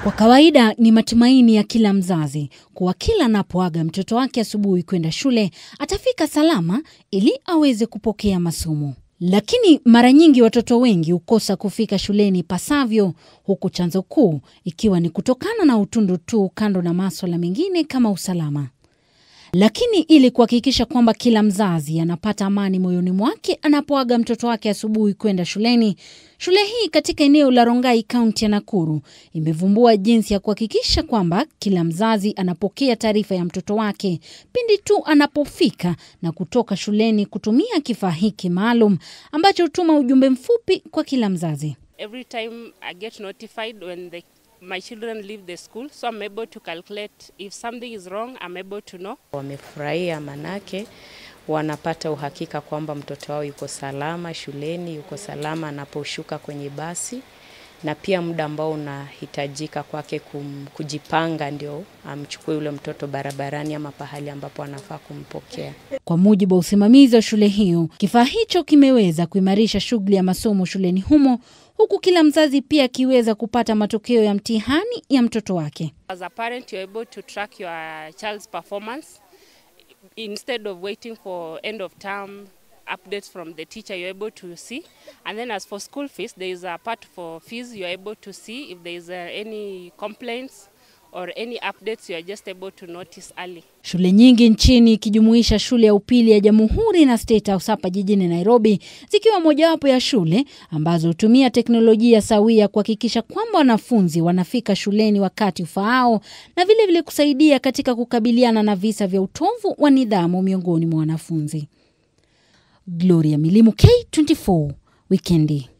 Kwa kawaida ni matumaini ya kila mzazi kuwa kila anapoaga mtoto wake asubuhi kwenda shule atafika salama ili aweze kupokea masomo. Lakini mara nyingi watoto wengi hukosa kufika shuleni ipasavyo, huku chanzo kuu ikiwa ni kutokana na utundu tu, kando na maswala mengine kama usalama. Lakini ili kuhakikisha kwamba kila mzazi anapata amani moyoni mwake anapoaga mtoto wake asubuhi kwenda shuleni, shule hii katika eneo la Rongai, kaunti ya Nakuru, imevumbua jinsi ya kuhakikisha kwamba kila mzazi anapokea taarifa ya mtoto wake pindi tu anapofika na kutoka shuleni, kutumia kifaa hiki maalum ambacho hutuma ujumbe mfupi kwa kila mzazi. Every time I get notified when the, my children leave the school, so I'm able to calculate if something is wrong, I'm able to know. Wamefurahia manake wanapata uhakika kwamba mtoto wao yuko salama shuleni, yuko salama anaposhuka kwenye basi, na pia muda ambao unahitajika kwake kum, kujipanga ndio amchukue yule mtoto barabarani ama pahali ambapo anafaa kumpokea. Kwa mujibu wa usimamizi wa shule hiyo, kifaa hicho kimeweza kuimarisha shughuli ya masomo shuleni humo, huku kila mzazi pia akiweza kupata matokeo ya mtihani ya mtoto wake. As a parent, you're able to track your child's performance instead of waiting for end of term updates from the teacher you're able to see and then as for school fees there is a part for fees you're able to see if there is uh, any complaints or any updates you are just able to notice early Shule nyingi nchini ikijumuisha shule ya upili ya Jamhuri na State House hapa jijini Nairobi zikiwa mojawapo ya shule ambazo hutumia teknolojia sawia kuhakikisha kwamba wanafunzi wanafika shuleni wakati ufaao na vile vile kusaidia katika kukabiliana na visa vya utovu wa nidhamu miongoni mwa wanafunzi. Gloria Milimu, K24 Wikendi.